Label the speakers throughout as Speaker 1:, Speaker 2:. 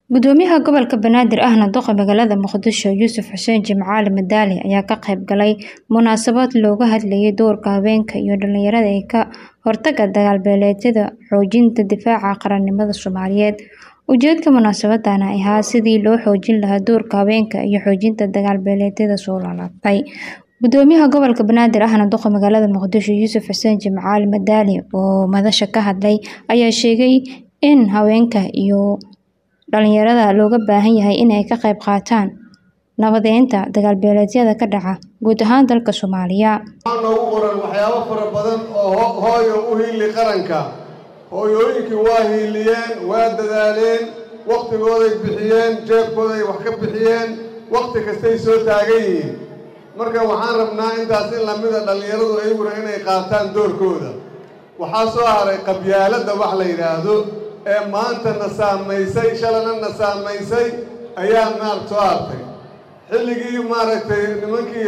Speaker 1: Gudoomiyaha Gobolka Banaadir ahna duqa magaalada Muqdisho Yuusuf Xuseen Jimcaale Madaali ayaa ka qayb galay munaasabad looga hadlayay doorka haweenka iyo dhalinyarada ee ka hortagga dagaal-beeleedyada xoojinta difaaca qaranimada Soomaaliyeed. Ujeedka munaasabadan ayaa sidii loo xoojin lahaa doorka haweenka iyo xoojinta dagaal-beeleedyada soo laabtay. Gudoomiyaha Gobolka Banaadir ahna duqa magaalada Muqdisho Yuusuf Xuseen Jimcaale Madaali oo madasha ka hadlay ayaa sheegay in haweenka iyo dhalinyarada looga baahan yahay inay ka qayb qaataan nabadeynta dagaal-beeleedyada ka dhaca guud ahaan dalka Soomaaliya.
Speaker 2: waxaa noogu qoran waxyaabo fara badan oo hooyo u hiili qaranka hooyooyinkii waa hiiliyeen waa dadaaleen waqtigooday bixiyeen jeebkooday wax ka bixiyeen waqti kastay soo taagan yihiin marka waxaan rabnaa intaas in lamida dhallinyaradu ayaguna inay qaataan doorkooda waxaa soo haray qabyaaladda wax la yidhaahdo ee maanta na saamaysay shalana na saamaysay ayaa maarag soo hartay xilligii maaragtay nimankii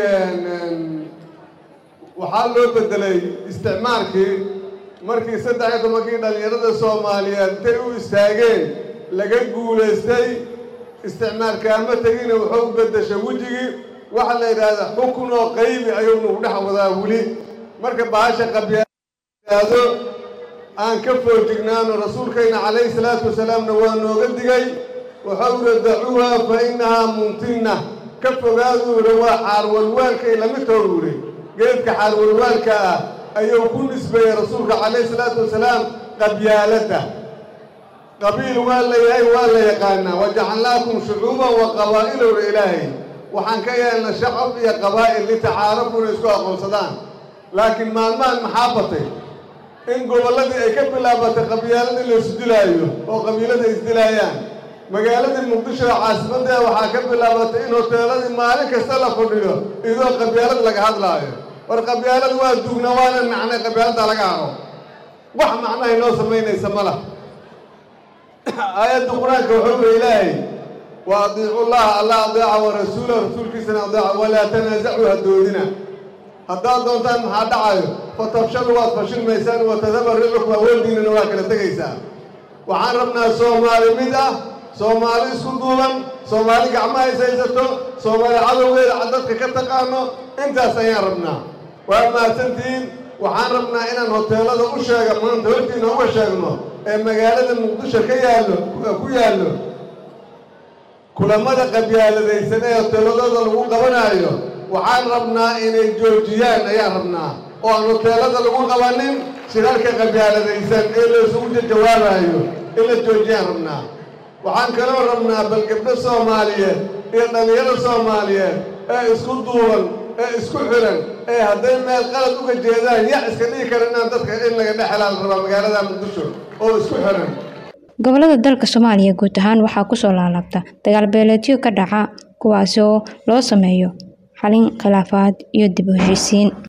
Speaker 2: waxaa loo bedelay isticmaalkii markii saddex iyo tobankii dhallinyarada soomaaliyeed intay u istaageen laga guulaystay isticmaalkaama tegina wuxuu u beddeshay wejigii waxa la yidhaahda xukun oo qaybi ayuu nagu dhex wadaa weli marka bahasha qabyaado aan ka foojignaano rasuulkayna calayhi salaatu wasalaamna waa nooga digay wuxuu yidhi dacuuha fa innahaa mumtinna ka fogaaduu yidhi waa xaarwalwaalkay lamid toogu yidhi geedka xaarwalwaalka ah ayuu ku nisbeeyey rasuulka calayhi salaatu wasalaam qabyaaladda qabiil waa la yahay waa la yaqaanaa wajacalnaakum shucuuban wa qabaa'ilowna ilaahay waxaan ka yeelna shacab iyo qabaa'il litacaarafu inay isku aqoonsadaan laakiin maalmahan maxaa batay in gobolladii ay ka bilaabatay qabyaaladii la isdilaayo oo qabiilada isdilaayaan magaaladii muqdisho ee caasimaddeeda waxaa ka bilaabatay in hoteeladii maalin kasta la fadhiyo idoo qabyaalad laga hadlaayo war qabyaalad waa dugna waana macnay qabyaaladda laga haro wax macnahay noo samaynaysa ma lah aayadda qur-aanka wuxuu yidhi ilaahay wa adiicu llaha alla adeeca wa rasuula rasuulkiisana adeeca walaa tanaasacuu hadoodina haddaad doontaan maxaa dhacayo fatafshalu waad fashilmaysaan wa tadaba ricukum awoodiinana waa kala tegaysaa waxaan rabnaa soomaali mid ah soomaali isku duuban soomaali gacmaha is haysato soomaali cadowgeeda dadka ka taqaano intaas ayaan rabnaa waa mahadsantihiin waxaan rabnaa inaan hoteelada u sheega maanta hortiina uga sheegno ee magaalada muqdisho ka yaallo ku yaallo kulamada qabyaaladaysan ee hoteeladooda lagu qabanaayo waxaan rabnaa inay joojiyaan ayaan rabnaa oo aan hoteelada lagu qabanin shirarka qabyaaladaysan ee la isugu jawaabayo in la joojiyaan rabnaa waxaan kaloo rabnaa bal gabdho soomaaliyeed iyo dhallinyaro soomaaliyeed ee isku duuban ee isku xiran ee hadday meel qalad uga jeedaan yaa iska dhigi kara inaan dadka in laga dhex helaan rabaa magaalada muqdisho oo isku xiran
Speaker 1: gobollada dalka Soomaaliya guud ahaan waxaa ku soo laalaabta dagaal-beeleedyo ka dhaca kuwaas oo loo sameeyo xalin khilaafaad iyo dib u heshiisiin